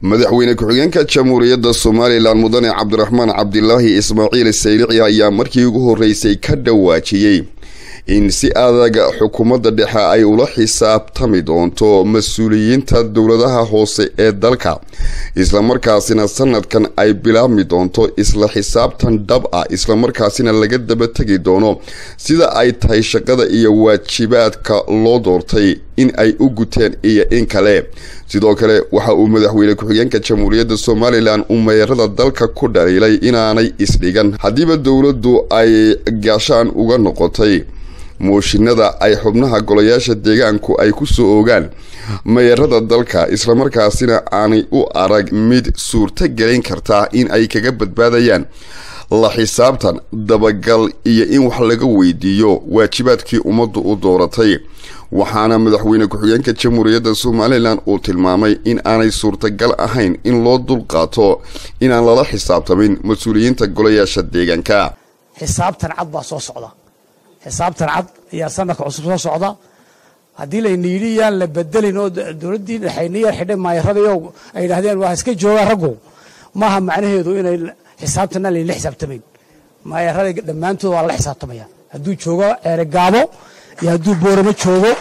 madaxweyne ku-xigeenka jamhuuriyadda somalilan mudane cabdiraxmaan cabdilaahi ismaaciil saylici ayaa markii ugu horreysay ka dhawaajiyey in si adag xukuumadda dhexe ay ula xisaabtami doonto mas-uuliyiinta dowladaha hoose ee dalka islamarkaasina sanadkan ay bilaabmi doonto isla xisaabtan dhab ah islamarkaasina laga daba tegi doono sida ay tahay shaqada iyo waajibaadka loo doortay in ay u guteen iyo in kale sidoo kale waxa uu madaxweyne ku-xigeenka jamhuuriyadda somalilan uu meerada dalka ku dhaliilay inaanay isdhigan haddiiba dowladdu ay gaashaan uga noqotay mooshinada ay xubnaha golayaasha deegaanku ay ku soo ogaan meerada dalka islamarkaasina aanay u arag mid suurto gelin karta in ay kaga badbaadayaan la xisaabtan dabagal iyo in wax laga weydiiyo waajibaadkii ummaddu u dooratay waxaana madaxweyne ku-xigeenka jamhuuriyadda somalilan uu tilmaamay in aanay suurtagal ahayn in loo dulqaato inaan lala xisaabtamin mas-uuliyiinta golayaasha deegaanka xisaabtan cad baa soo socda xisaabtan cad ayaa sanadka cusub soo socda haddii layna yidhi yaan la bedelin oo dowladdii dhexayniya xidhay maayaradayo ay yidhahdeen waa iska joogaan raggu maaha macnaheedu inay xisaabtana layna xisaabtamayn maayarada dhammaantood waa lala xisaabtamaya hadduu joogo ceerigaabo iyo hadduu booramo joogo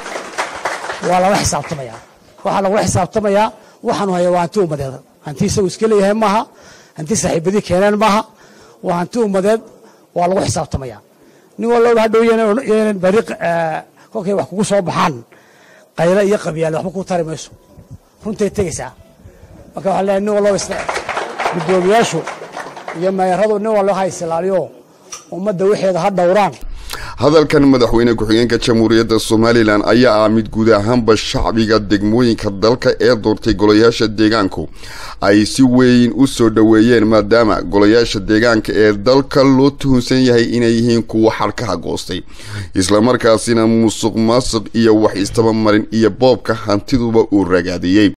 waa lala xisaabtamaya waxaa lagula xisaabtamayaa waxaanu haya waa hanti ummadeed hanti isagu iska leeyahay maaha hanti saaxiibadii keeneen maaha waa hanti ummadeed waa lagu xisaabtamaya nin walloba hadhow ynan bari kolkay wax kugu soo baxaan qaylo iyo qabyaale waxba kuu tari mayso runtay tegaysaa marka waxaa leeyahay nin walloba guddoomiyaashu iyo meeradu nin wallo ha isilaaliyo ummadda wixeeda ha dhowraan hadalkan madaxweyne ku-xigeenka jamhuuriyadda somalilan ayaa ah mid guud ahaanba shacbiga degmooyinka dalka ee doortay golayaasha deegaanku ay si weyn u soo dhoweeyeen maadaama golayaasha deegaanka ee dalka loo tuhunsan yahay inay yihiin kuwa xarkaha goostay islamarkaasina musuq maasuq iyo wax istabamarin iyo boobka hantiduba uu ragaadiyey